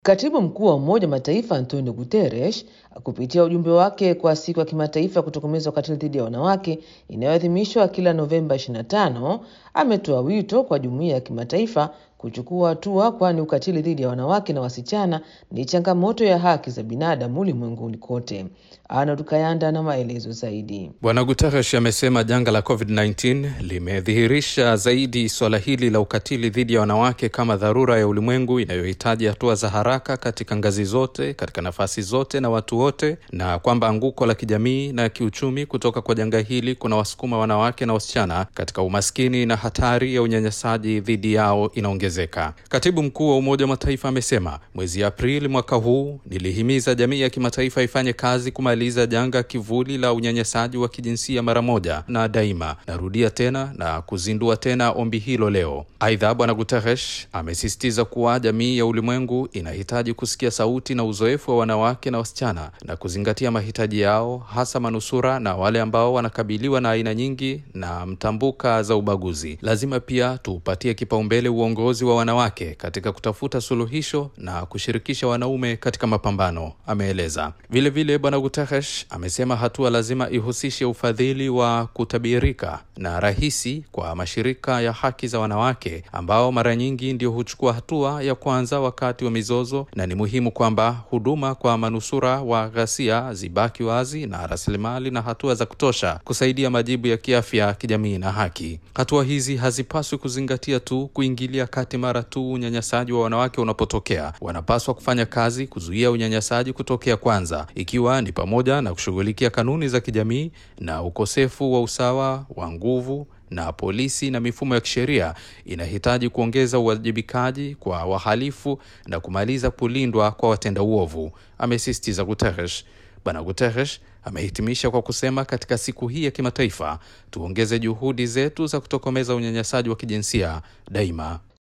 Katibu mkuu wa Umoja wa Mataifa Antonio Guterres kupitia ujumbe wake kwa siku ya kimataifa ya kutokomeza ukatili dhidi ya wanawake inayoadhimishwa kila Novemba 25 ametoa wito kwa jumuiya ya kimataifa kuchukua hatua, kwani ukatili dhidi ya wanawake na wasichana ni changamoto ya haki za binadamu ulimwenguni kote. Arnold Kayanda na maelezo zaidi. Bwana Guterres amesema janga la COVID-19 limedhihirisha zaidi suala hili la ukatili dhidi ya wanawake kama dharura ya ulimwengu inayohitaji hatua za haraka katika ngazi zote, katika nafasi zote na watu wote, na kwamba anguko la kijamii na kiuchumi kutoka kwa janga hili kuna wasukuma wanawake na wasichana katika umaskini na hatari ya unyanyasaji dhidi yao inaongezeka. Katibu mkuu wa Umoja wa Mataifa amesema mwezi Aprili mwaka huu, nilihimiza jamii ya kimataifa ifanye kazi kumaliza janga kivuli la unyanyasaji wa kijinsia mara moja na daima. Narudia tena na kuzindua tena ombi hilo leo. Aidha, Bwana Guterres amesisitiza kuwa jamii ya ulimwengu inahitaji kusikia sauti na uzoefu wa wanawake na wasichana na kuzingatia mahitaji yao, hasa manusura na wale ambao wanakabiliwa na aina nyingi na mtambuka za ubaguzi. Lazima pia tuupatie kipaumbele uongozi wa wanawake katika kutafuta suluhisho na kushirikisha wanaume katika mapambano, ameeleza. Vilevile Bwana Guterres amesema hatua lazima ihusishe ufadhili wa kutabirika na rahisi kwa mashirika ya haki za wanawake ambao mara nyingi ndio huchukua hatua ya kwanza wakati wa mizozo, na ni muhimu kwamba huduma kwa manusura wa ghasia zibaki wazi na rasilimali na hatua za kutosha kusaidia majibu ya kiafya, kijamii na haki. Hatua hizi hazipaswi kuzingatia tu kuingilia kati mara tu unyanyasaji wa wanawake unapotokea. Wanapaswa kufanya kazi kuzuia unyanyasaji kutokea kwanza, ikiwa ni pamoja na kushughulikia kanuni za kijamii na ukosefu wa usawa wa nguvu na polisi na mifumo ya kisheria inahitaji kuongeza uwajibikaji kwa wahalifu na kumaliza kulindwa kwa watenda uovu, amesisitiza Guterres. Bwana Guterres amehitimisha kwa kusema, katika siku hii ya kimataifa tuongeze juhudi zetu za kutokomeza unyanyasaji wa kijinsia daima.